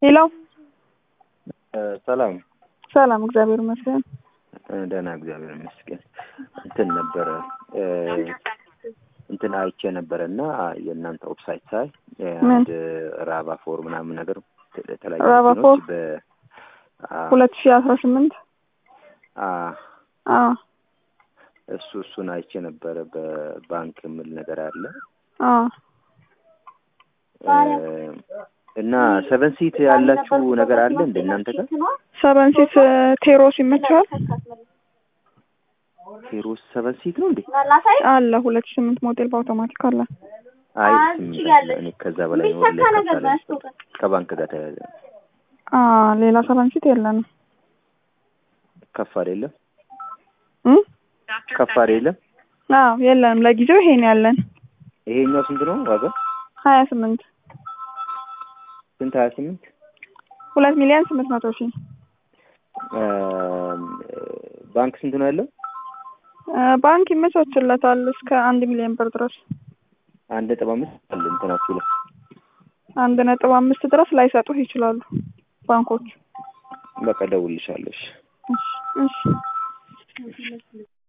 ሌላው ሰላም ሰላም፣ እግዚአብሔር ይመስገን። ደህና እግዚአብሔር ይመስገን። እንትን ነበረ እንትን አይቼ ነበረ እና የእናንተ ዌብሳይት ሳይ አንድ ራባ ፎር ምናምን ነገር የተለያዩ ራባ መኪኖች ፎር በ አ- ሁለት ሺህ አስራ ስምንት አ- አዎ እሱ እሱን አይቼ ነበረ በባንክ የምል ነገር አለ አዎ እ፣ እና ሰቨን ሲት ያላችሁ ነገር አለ እንደ እናንተ ጋር ሰቨን ሲት ቴሮስ ይመቸዋል ቴሮስ ሰቨን ሲት ነው እንዴ? አለ ሁለት ሺህ ስምንት ሞዴል በአውቶማቲክ አለ። አይ ስምንት አይደለም። እኔ ከዛ በላይ ነው ወደ ላይ ከፍ ያለ ነው። ከባንክ ጋር ተያያዘ ነው። አ ሌላ ሰቨን ሲት የለንም ከፍ አይደለም እ ከፍ አይደለም። አዎ የለንም። ለጊዜው ይሄን ያለን ይሄኛው ስንት ነው ዋጋ? ሀያ ስምንት ስንት? ሀያ ስምንት ሁለት ሚሊዮን ስምንት መቶ ሺህ ባንክ ስንት ነው ያለው? እ ባንክ ይመቻችለታል እስከ አንድ ሚሊዮን ብር ድረስ አንድ ነጥብ አምስት አለ እንትናችሁ ላይ አንድ ነጥብ አምስት ድረስ ላይሰጡህ ይችላሉ ባንኮች። በቃ ደውልልሻለሽ። እሺ እሺ